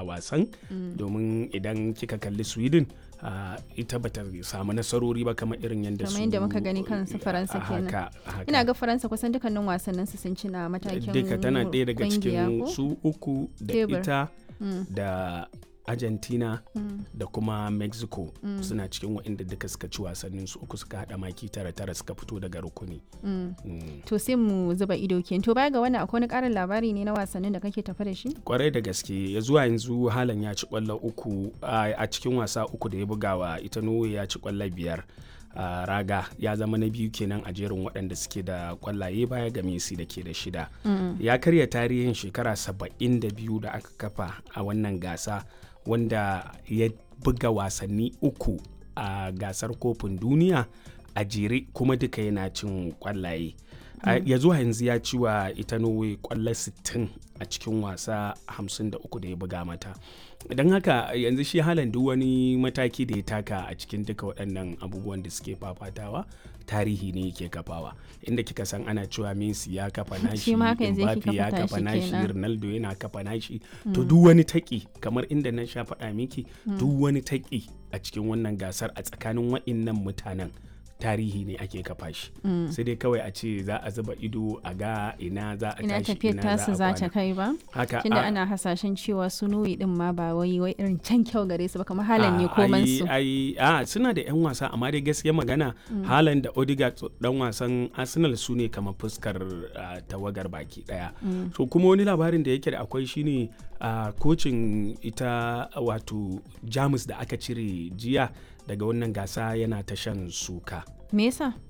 a wasan domin idan kika kalli sweden uh, ita bata samu nasarori ba kamar irin yadda su kamar yadda muka gani kan su faransa kenan haka, haka. ina ga faransa kusan dukkanin wasannin su sun ci na matakin duka tana ɗaya daga kungiya cikin ko? su uku da Tebur. ita Mm, da argentina mm, da kuma mexico suna cikin waɗanda duka suka ci wasannin su uku suka haɗa maki tara tara suka fito daga rukuni mm. Mm. to sai mu zuba ido ke to baya ga wannan akwai wani karin labari ne na wasannin da kake tafa da shi kwarai da gaske ya zuwa yanzu halan ya ci kwallo uku a a cikin wasa uku da ya bugawa ita norway ya ci kwallo biyar a raga ya zama na biyu kenan a jerin waɗanda suke da kwallaye baya ga messi da ke da shida ya karya tarihin shekara 72 da aka kafa a wannan gasa wanda ya buga wasanni uku a gasar kofin duniya a jere kuma duka yana cin kwallaye A- ya zuwa yanzu ya ci wa ita norway kwallo 60 a cikin wasa 53 da ya buga mata don haka yanzu shi halan duk wani mataki da ya taka a cikin duka waɗannan abubuwan da suke fafatawa tarihi ne yake kafawa inda kika san ana cewa messi ya kafa nashi Shi ma haka yanzu yake Mbappe ya kafa kafa tashi nashi kenan. ronaldo yana kafa nashi to duk wani taki kamar inda na sha faɗa miki duk wani taki a cikin wannan gasar a tsakanin waɗannan mutanen tarihi ne ake kafa shi sai dai kawai a ce za a zuba ido a ga ina za a ina tashi tafiyar ina tasu za a ta kwana kai ba haka tunda a- ana hasashen cewa su nuyi din ma ba wai wai irin can kyau gare su ba kamar halan ne a- koman ai- su ai a suna da yan wasa amma dai gaskiya magana halan da Odegaard dan wasan Arsenal su ne kamar fuskar ah, tawagar baki daya so kuma wani labarin da yake da akwai shine a kocin ita wato Jamus da aka cire jiya daga wannan gasa yana ta shan suka me yasa